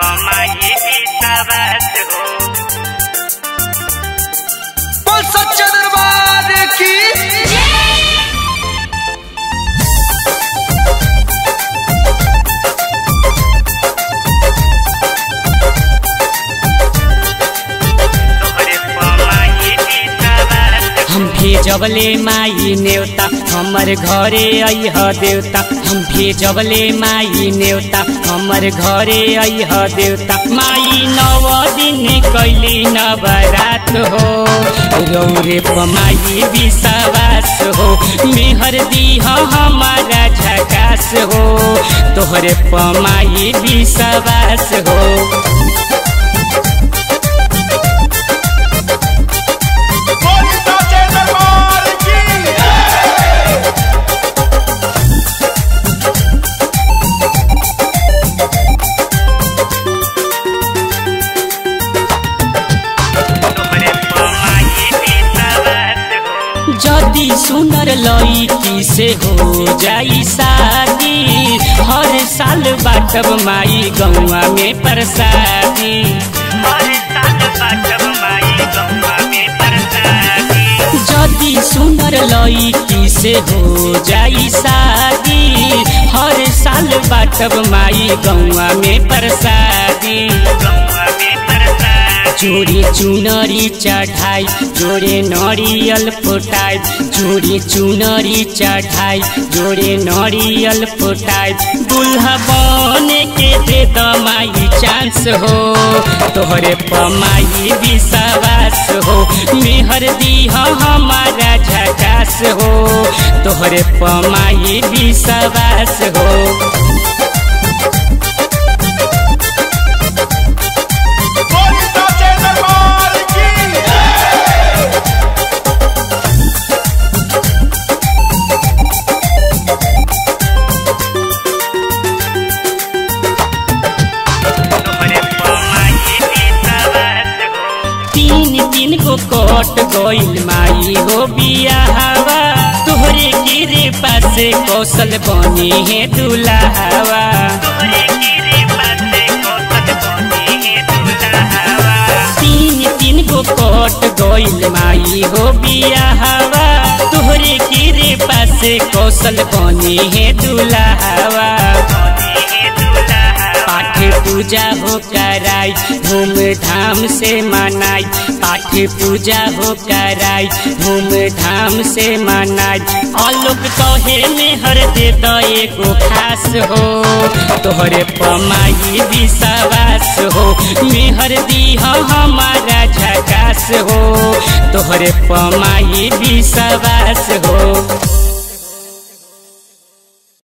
पमाई विश्वास हो बोल सच्चा दरबार की तोहरे पमाई विश्वास हम भेजबले माई नेवता हमर घरे अइह देवता हम भेजबले माई नेवता हमर घरे अइह देवता माई नव दिन कैली नवरात हो रौरे पमाई विश्वास हो मेहर दीह हमारा झकास हो तोहरे पमाई विश्वास हो बोल सच्चा दरबार की तोहरे पमाई विश्वास हो जदि सुनर लईकी से हो जाई शादी हर साल बाटब माई गौआ में प्रसादी हर साल बाटब माई गौवा में प्रसादी जदि सुनर लईकी से हो जाई शादी हर साल बाटब माई गौआ में प्रसादी गौवा में प्रसादी जोड़े चुनरी चढ़ाई जोड़े नरियल फुटाई जोड़े चुनरी चढ़ाई जोड़े नरियल फुटाई दुल्हा बने के दे दमाई चांस हो तोहरे पमाई विश्वास हो मेहर दीह हमारा झकास हो तोहरे पमाई विश्वास हो बोल सच्चा दरबार की तोहरे पमाई विश्वास हो तीन तीन गो कोट गोइल माई हो बियाहवा तोहरे गिरे पासे कौशल बनी है दुल्हावा तोहरे गिरे पासे कोसत बनी है दुल्हावा तीन तीन गो कोट गोइल माई हो बियाहवा तोहरे गिरे पासे कौशल बनी है दुल्हावा बनी है दुल्हावा पाठ पूजा हो कराई धूम धाम से मनाई पाठ पूजा हो कराई धूम धाम से मनाई आलोक कहे में हर दे तो एगो खास हो तोहरे पमाई विश्वास हो मेहर दीह हमारा झकास हो तोहरे पमाई विश्वास हो